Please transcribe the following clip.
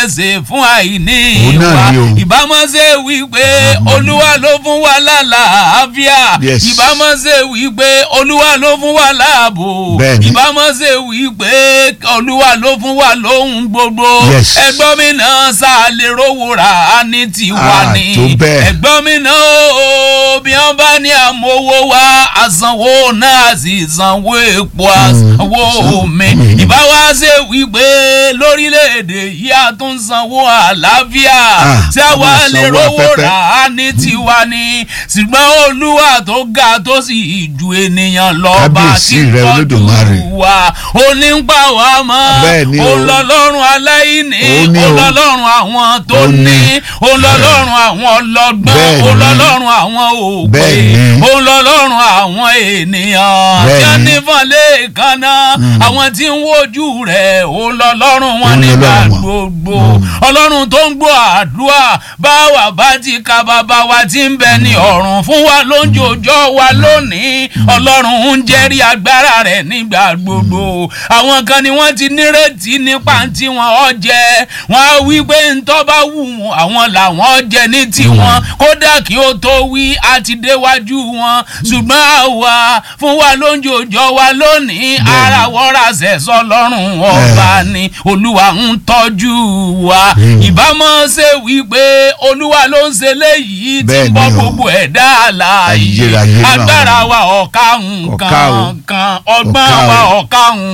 ṣe fún àìní Òun náà wa ni o. ìbámọ́ ṣe wípé olúwa ló fún wa lálàáfíà Yes. ìbámọ́ ṣe wípé olúwa ló fún wa láàbò Bẹ́ẹ̀ni. ìbámọ́ ṣe wípé olúwa ló fún wa lóhun gbogbo Yes. ẹgbọ́n mi náà sá lè rówó rà á ní tiwa Ah, ni tó bẹ́ẹ̀. ẹgbọ́n mi náà ó bí wọ́n bá ní àmọ́wó wa àsanwó náà sì sanwó epo àsanwó omi ìbáwá ṣe wípé lórílẹ̀‐èdè yìí a tún sanwó àlàáfíà Ah, tí a wá a máa lè sanwó rówó afẹ́fẹ́. rà á ní tiwa ni ṣùgbọ́n olúwa tó ga tó sì ju ènìyàn lọ bá Kábíyèsí ti rẹ Olódùmarè. tọ́jú wa ó ní ń pa wá mọ́ Bẹ́ẹ̀ ni o. ó lọ́lọ́run aláìní Ó ní ó o. lọ́lọ́run àwọn tó Ó ní. ní ó lọ́lọ́run àwọn ọlọ́gbọ́n Bẹ́ẹ̀ ó ni. lọ́lọ́run àwọn òpè Bẹ́ẹ̀ ni. ó lọ́lọ́run àwọn ènìyàn Bẹ́ẹ̀ tí wọ́n ni. ní fọ́nlé kaná àwọn tí ń wojú rẹ̀ ó lọ́lọ́run wọn Ó ní nígbà Ọlọ́run wọn. gbogbo ọlọ́run tó ń gbọ́ àdúrà báwa bá ti ka bàbá wa ti ń bẹ ní ọ̀run fún wa lójoojọ́ wa lónìí ọlọ́run ń jẹ́rìí agbára rẹ̀ nígbà gbogbo àwọn kan ni wọ́n ti nírètí nípa tí wọn ọ jẹ wọn á wí pé ntọ́ bá wù wọn àwọn làwọn jẹ ní tiwọn kódà kí ó tó wí á ti déwájú wọn ṣùgbọ́n àwa fún wa lójoojọ́ wa lónìí ara wọ́ra sẹ̀sọ́ lọ́rùn ọba ni olúwa ń tọ́jú wa Mm. ìbámọ́ ṣe wípé olúwa ló ń ṣe léyìí tí Bẹ́ẹ̀ ń ni bọ́ o. gbogbo ẹ̀dá àlàyé Ayérayé náà. agbára wa ọ̀ka Ọ̀ka o. nǹkan kan ọgbọ́n Ọ̀ka o. wa ọ̀ka nǹkan.